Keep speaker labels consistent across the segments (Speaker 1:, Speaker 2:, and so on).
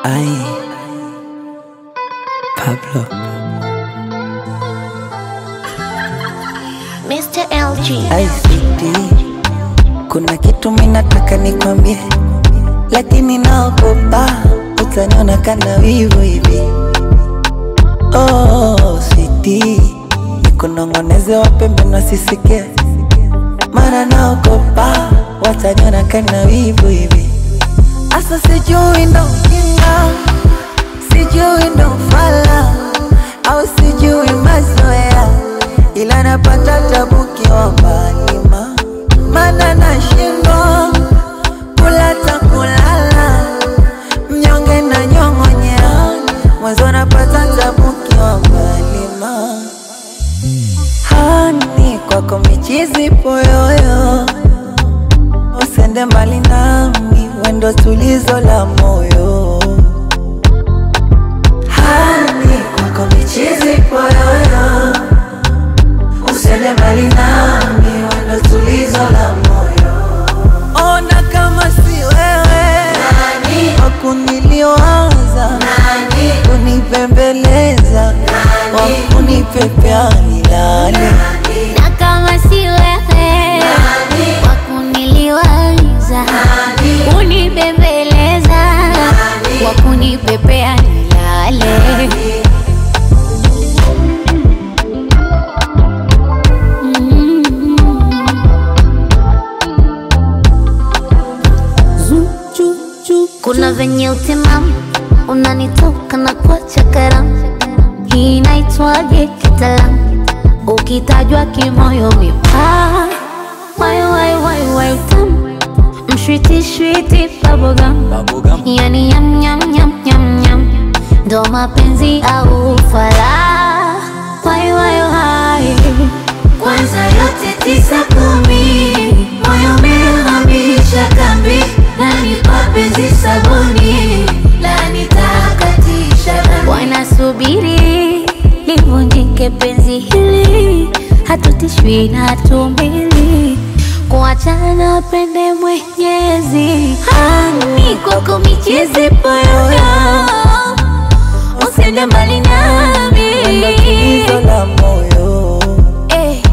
Speaker 1: Ay, Pablo.
Speaker 2: Mr. LG.
Speaker 1: Ay, sweetie, kuna kitu minataka nikwambie, lakini naogopa utaniona kana wivu hivi. Oh, sweetie, nikunong'oneze wapembe nasisikie, mara naogopa wataniona kana wivu hivi. Asa sijui ndo ujinga, sijui ndo ufala au sijui mazoea, ila napata tabu kiwambalima, mana nashindwa kula ta kulala, mnyonge na nyong'onyea, mwanzo napata tabu kiwambalima. Hani kwako michizi poyoyo, usende mbali nami, wendo tulizo la moyo. Hani kwako michizi poyoyo, usende mbali nami, wendo tulizo la moyo. Ona kama si wewe wakuniliwaza, kunipembeleza, wakunipepea nilale
Speaker 2: Na kama si wewe wa kuniliwaza, kunibembeleza, wa kunipepea nilale. Mm. Kuna venye utimamu unanitoka na kuacha karamu, hii inaitwaje kitaalamu? Ukitajwa kimoyo mipaa, wai wai wai wai utamu, mshwiti shwiti bubblegum, yani nyam nyam nyam nyam nyam, ndo mapenzi au fala, wai wai wai kwanza yote tisa kumi, moyo umehamisha kambi, nanipa penzi sabuni, la nitakatisha dhambi. Wanasubiri livunjike penzi hili, hatutishwi na hatumbili kuachana pende Mwenyezi. Hani kwako michezi poyoyo, usende mbali nami
Speaker 1: wendo tulizo la moyo.
Speaker 2: Eh.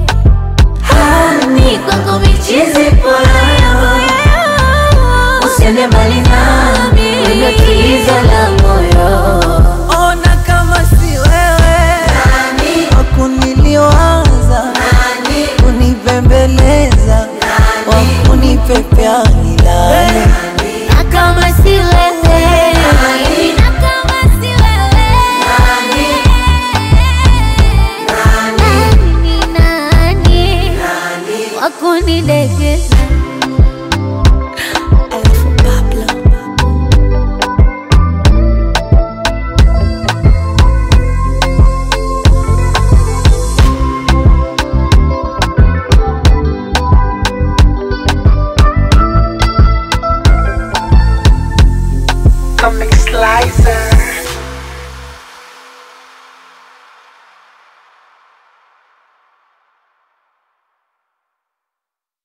Speaker 2: Hani kwako michizi poyoyo, usiende mbali nami, wendo tulizo la moyo.
Speaker 1: Ona kama si wewe wakuniliwaza, kunipembeleza, wakunipepea nilale.
Speaker 2: Na kama si wewe, na kama si wewe, nani ni nani wakunidekeza